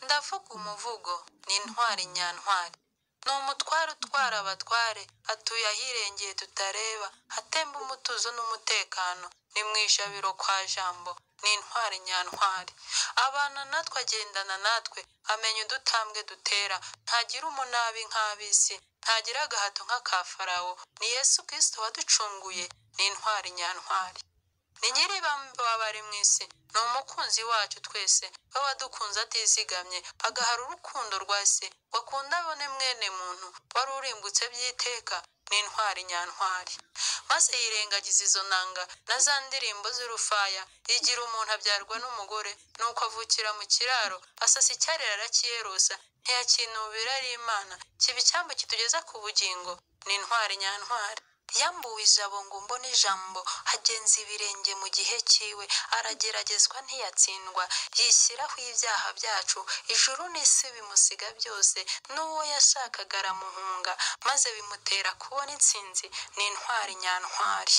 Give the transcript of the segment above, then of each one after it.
Ndavuga umuvugo ni intwari nyantwari ni umutware utwara abatware atuye ahirengeye tutareba hatemba umutuzo n'umutekano ni mu ijabiro kwa jambo ni intwari nyantwari abana natwe agendana natwe amenya udutambwe dutera ntagira umunabi nk'ab'isi ntagira agahato nk'aka farawo ni yesu kirisito waducunguye ni intwari nyantwari ni nyiri baba bari mu isi ni umukunzi wacu twese baba dukunze atizigamye agahara urukundo rwa se wakunda abone mwene muntu wari urimbutse by'iteka ni intwari nyantwari maze yirengagiza izo nanga na za ndirimbo z'urufaya igira umuntu abyarwa n'umugore nuko avukira mu kiraro asasa icyarire arakiyerosa ntiyakinubira ari imana kiba icyambu kitugeza ku bugingo ni intwari nyantwari yambuwe ijabo ngo mbone ijambo agenza ibirenge mu gihe cyiwe arageragezwa ntiyatsindwa yishyiraho ibyaha byacu ijuru n'isi bimusiga byose n'uwo yashakaga aramuhunga maze bimutera kubona intsinzi ni intwari nyantwari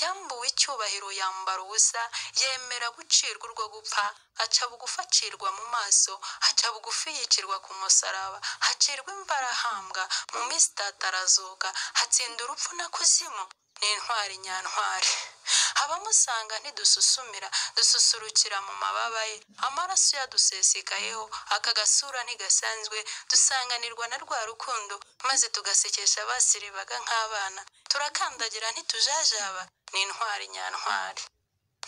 yambuwe icyubahiro yambara ubusa yemera gucirwa urwo gupfa aca bugufi acirwa mu maso aca bugufi yicirwa ku musaraba hacirwa imbarahambwa mu minsi itatarazuka hatsinda urupfu na kuzimu ni intwari nyantwari abamusanga ntidususumira dususurukira mu mababa ye amaraso yadusesekayeho aka gasura ntigasanzwe dusanganirwa na rwa rukundo maze tugasekesha abasiribaga nk'abana turakandagira ntitujajaba ni intwari nyantwari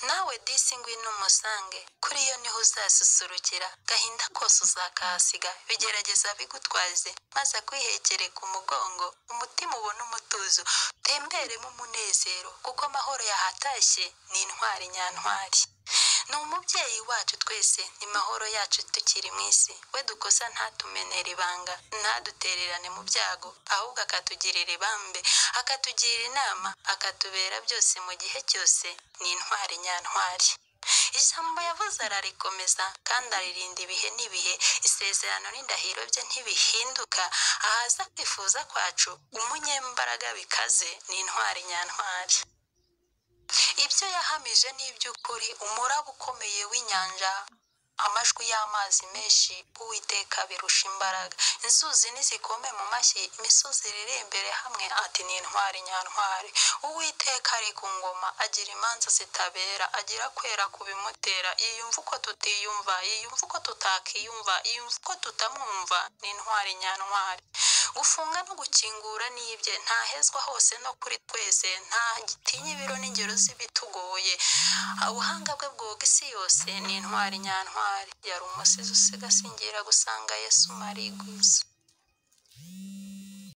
nawe disi ngwino umusange kuri yo niho uzasusurukira gahinda kose uzakahasiga bigerageza bigutwaze maze akwihekere ku mugongo umutima ubone umutuzo utemberemo umunezero kuko amahoro yahatashye ni intwari nyantwari ni umubyeyi wacu twese ni mahoro yacu tukiri mu isi we dukosa ntatumenera ibanga ntadutererane mu byago ahubwo akatugirira ibambe akatugira inama akatubera byose mu gihe cyose ni intwari nyantwari ijambo yavuze ararikomeza kandi aririnda ibihe n'ibihe isezerano n'indahiro bye ntibihinduka ahaza kwifuza kwacu umunyembaraga bikaze ni intwari nyantwari ibyo yahamije ni iby'ukuri umuraba ukomeye w'inyanja amajwi y'amazi menshi uwiteka birusha imbaraga inzuzi nizikome mu mashyi imisozi iri imbere hamwe ati ni intwari nyantwari uwiteka ari ku ngoma agira imanza zitabera agira kwera ku bimutera yiyumva uko tutiyumva yiyumva uko tutakiyumva yiyumva uko tutamwumva ni intwari nyantwari gufunga no gukingura ni ibye ntahezwa hose no kuri twese nta gitinya ibiro n'ingero z'ibitugoye ubuhanga bwe bwoga isi yose ni intwari nyantwari yari umusizi usiga asingira gusanga yesu marigwiza